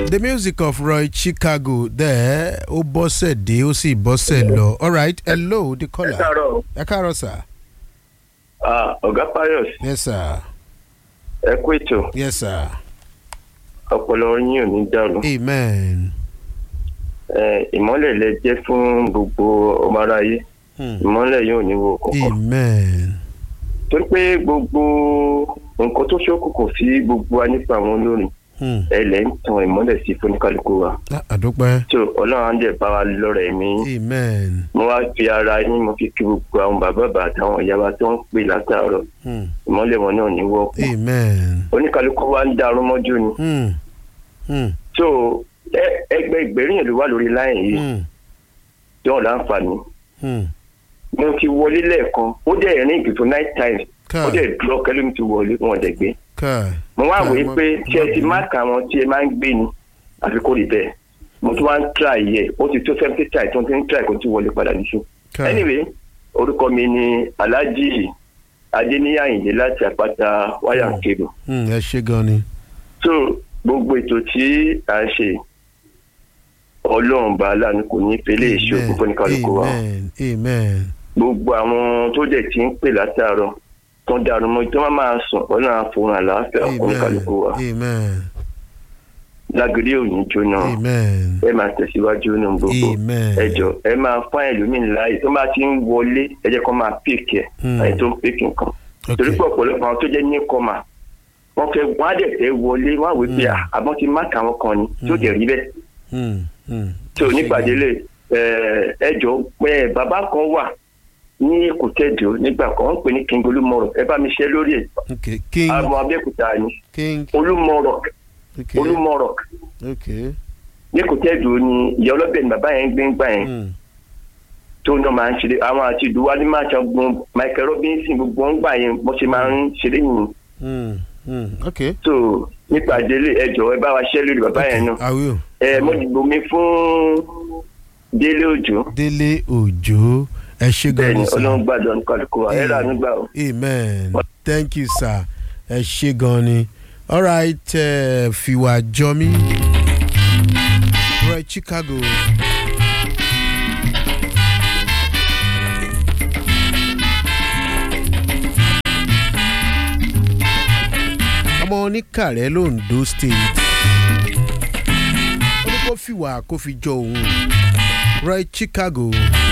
the music of Roy Chicago there ó bọ́sẹ̀ dé ó sì bọ́sẹ̀ lọ alright hello the ẹ caller káàárọ̀ ẹ káàárọ̀ sir Ah, ọ̀gá Pius yes sir ẹ kú ètò yes sir ọpọlọ yín ò ní dàrú amen Ẹ, ìmọ́lẹ̀ lẹ jẹ́ fún gbogbo ọmọ aráyé hmm. ìmọ́lẹ̀ yóò ní wo kọ̀ọ̀kan amen torí pé gbogbo nǹkan tó ṣókùnkùn sí gbogbo wa nípa àwọn olórin hmm. ẹ lẹ́ ń tan ìmọ́lẹ̀ sí fúnikálukú wa Ah, àdúpẹ́ tó ọlọ́run á dẹ̀ bá wa lọ́rọ̀ ẹ̀mí amen mo wá fi ara yín mo fi kí gbogbo àwọn bàbá bàbá àtàwọn ìyá wa tó ń pè látàárọ̀ hmm. ìmọ́lẹ̀ wọn náà ní wọ́pọ̀ amen oníkálukú wa ń dàrú mọ́jú ni hmm. Hmm. tó ẹ- ẹgbẹ́ ìgbèríyìn ló wà lórí láyìn yìí Hmm. tí wọ́n láǹfààní Hmm. mo ti wọlé lẹ́ẹ̀kan ó dẹ̀ ní ìgbìtò night time ó káà dẹ̀ dúró kẹlẹ́mi ti wọlé wọn dẹ̀ gbé káà mo wá káà, wòye mo- pé mo ṣé ẹ ti bínú. máàkì àwọn tí ẹ máa ń gbé ni àfi kó rí bẹ́ẹ̀ mo tún wá ń tra yẹ ó ti tó seventy time tí wọ́n ti ń tra kó ti wọlé padà níṣó. káà anyway orúkọ mi ni alhaji adeniyi láti àpáta wáyà kébù Hmm, ẹ ṣe gan ni so gbogbo ètò tí à ń ṣe ọlọ́run bá aláàánú kò ní pélé ìṣòkò fún kálukú wa amen amen gbogbo àwọn tó dẹ̀ ti ń pè látàárọ̀ tó ń darun mọ́ tó má máa sùn ọlọ́run àfohùn àlàáfíà fún kálukú wa amen lágídí òní jóná amen ẹ máa tẹ̀síwájú nínú gbogbo amen ẹ jọ ẹ máa fún ẹlòmíín láàyè tó bá ti ń wọlé ẹ jẹ́ kó máa pèkì ẹ̀ Hmm. àyè tó ń pèkì nǹkan torí pé ọ̀pọ̀lọpọ̀ àwọn tó jẹ́ ní kọ́mà wọ́n fẹ́ wọ́n á dẹ̀ fẹ́ wọlé wọ́n á wí pé Hmm. àbọ̀n ti má kàwọn kan ni tó dẹ̀ rí bẹ́ẹ̀ Hmm, hmm. tí ò nípàdé lè ẹ jọ pé bàbá kan wà ní kòtẹ́dù nígbà kan wọ́n ń pè ní king olúmọ̀rọ̀ ẹ bá mi ṣe lórí ẹ̀ okay king àmọ́ abẹ́òkúta ni king olúmọ̀rọ̀ okay olúmọ̀rọ̀ okay ní kòtẹ́dù ni ìyá ọlọ́bẹ̀ ni bàbá yẹn ń gbé ń gbà yẹn hmm. tó ń dán máa ń ṣeré àwọn àti ìdúwà ní máa ṣàgbọ́n Michael Robinson gbogbo ń gbà yẹn bó ṣe máa ń ṣeré yìí Hmm, hmm. okay tó nípa délé ẹ jọ ẹ bá wa ṣe lórí bàbá yẹn náà I will ẹ mo dìbò mi fún délé òjò délé òjò ẹ ṣe gan bẹ́ẹ̀ni ni sir ọlọ́run gbàdọ̀ nǹkan àlùkò wa ẹ rà nígbà o. amen thank you sir ẹ ṣe gan ni alright uh, fiwa jọmí right Chicago. ọmọ oníkàrẹ́ londo state ó ní kó fìwà kó fi jọ òun right Chicago.